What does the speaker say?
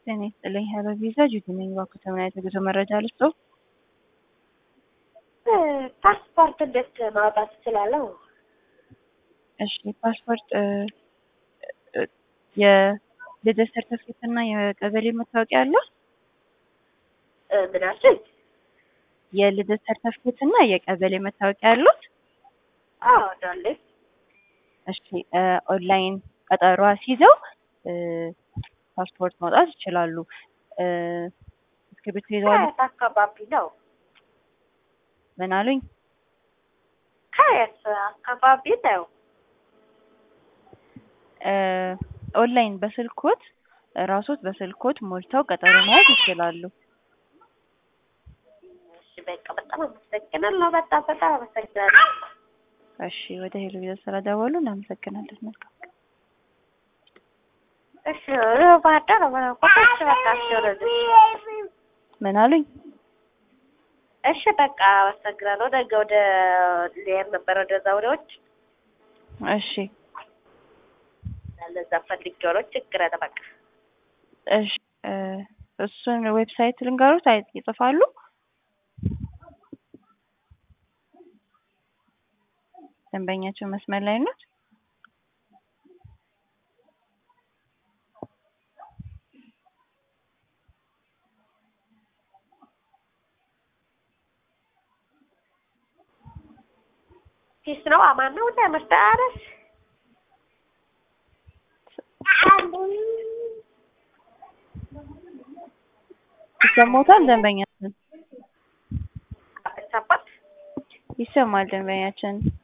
ጤና ይስጥልኝ። ሄሎ ቪዛ ጁቲ ነኝ። እባክዎ ተምን አይነት የጉዞ መረጃ ልስጥዎ? ፓስፖርት እንዴት ማውጣት እችላለሁ? እሺ ፓስፖርት የልደት ሰርተፍኬት እና የቀበሌ መታወቂያ አለ? ምን አልሽኝ? የልደት ሰርተፍኬት እና የቀበሌ መታወቂያ አሉት? አዎ አለኝ። እሺ ኦንላይን ቀጠሮ አስይዘው ፓስፖርት ማውጣት ይችላሉ። እስክሪብቶ ይዘዋል? ከየት አካባቢ ነው? ምን አሉኝ? ከየት አካባቢ ነው? ኦንላይን በስልኮት ራሶት በስልኮት ሞልተው ቀጠሮ መያዝ ይችላሉ። እሺ በቃ በጣም አመሰግናለሁ። በጣም በጣም አመሰግናለሁ። እሺ ወደ ሄሎ ቪዛ ስለደወሉ እናመሰግናለን። መልካም ቀን። እሺ ባህር ዳር ኮታች በቃ እሺ ወደዚህ ምን አሉኝ? እሺ በቃ አመሰግናለሁ። ነገ ወደ ልሄድ ነበር ወደዛ ወዲያዎች እሺ ለዛ ፈልጌው ነው። ችግር የለም በቃ እሺ እሱን ዌብሳይት ልንገሩት አይ ይጽፋሉ? ደንበኛቸው መስመር ላይ ነው? ፒስ ነው አማን ነው እንደ መስተአረስ ይሰማዎታል? ደንበኛችን ሰባት ይሰማል። ደንበኛችን